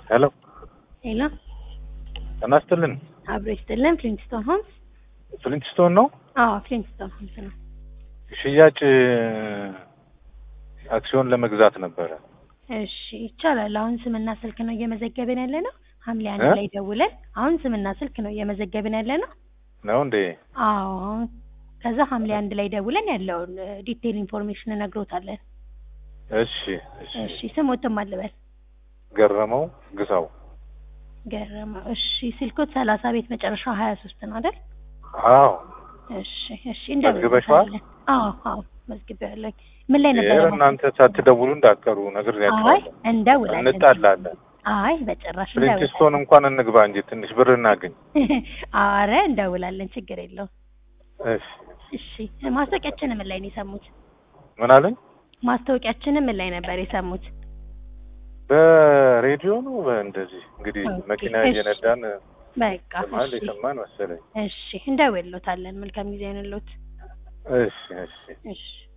ሄሎ ሄሎ ጤና ይስጥልን። አብሮ ይስጥልን። ፍሊንትስቶን ሆምስ? ፍሊንትስቶን ነው አዎ ፍሊንትስቶን ሆምስ ነው። ሽያጭ አክሲዮን ለመግዛት ነበረ። እሺ ይቻላል። አሁን ስምና ስልክ ነው እየመዘገብን ያለ ነው። ሐምሌ አንድ እ? ላይ ደውለን አሁን ስምና ስልክ ነው እየመዘገብን ያለ ነው። ነው እንዴ? አዎ አሁን ከዛ ሐምሌ አንድ ላይ ደውለን ያለውን ዲቴል ኢንፎርሜሽን እነግሮታለን። እሺ እሺ። እሺ ስሞትም አልበል ገረመው ግዛው። ገረመው። እሺ ስልኮት ሰላሳ ቤት መጨረሻው ሀያ ሶስት ነው አይደል? አዎ እሺ እሺ መዝግበሽዋል? እንደውልበታለን። አዎ አዎ መዝግቤያለሁ። ምን ላይ ነበር? ይሄ እናንተ ሳትደውሉ እንዳትቀሩ አይ ነግሬያቸዋለሁ። እንደውላለን። እንጣላለን። አይ በጭራሽ ፍሊንትስቶን እንኳን እንግባ እንጂ ትንሽ ብር እናገኝ። አረ እንደውላለን፣ ችግር የለውም። እሺ እሺ ማስታወቂያችንን ምን ላይ ነው የሰሙት? ምን አለኝ? ማስታወቂያችንን ምን ላይ ነበር የሰሙት? በሬዲዮ ነው በእንደዚህ እንግዲህ ኦኬ፣ መኪና እሺ። እየነዳን በቃ በመሀል እሺ የሰማን መሰለኝ። እሺ እንደውልሎታለን። መልካም ጊዜ ይሁንልዎት። እሺ እሺ እሺ